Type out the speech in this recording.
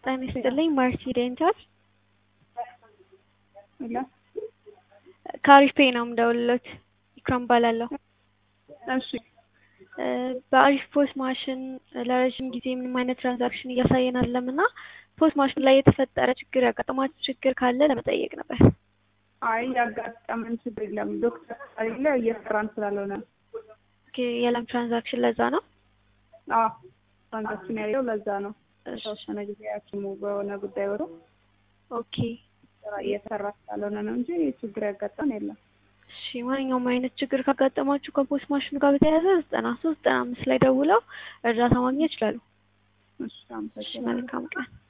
ጤና ይስጥልኝ ማርቲ ዴንታል ሄሎ ከአሪፍ ፔይ ነው የምደውልልዎት። ኢክራም እባላለሁ። እሺ በአሪፍ ፖስ ማሽን ለረዥም ጊዜ ምንም አይነት ትራንዛክሽን እያሳየን አይደለም እና ፖስ ማሽኑ ላይ የተፈጠረ ችግር ያጋጠማችሁ ችግር ካለ ለመጠየቅ ነበር። አይ ያጋጠመን ችግር የለም። ዶክተር ስለሌለ እየሰራን ስላልሆነ ኦኬ፣ የለም ትራንዛክሽን ለዛ ነው። አዎ ትራንዛክሽን ያለው ለዛ ነው። የተወሰነ ጊዜ ሐኪሙ በሆነ ጉዳይ ወሮ ኦኬ ስራ እየሰራ ስላልሆነ ነው እንጂ ችግር ያጋጠመን የለም። እሺ ማንኛውም አይነት ችግር ካጋጠማችሁ ከፖስት ማሽኑ ጋር በተያያዘ ዘጠና ሶስት ዘጠና አምስት ላይ ደውለው እርዳታ ማግኘት ይችላሉ። እሺ እሺ አመሰግናለሁ። መልካም ቀን።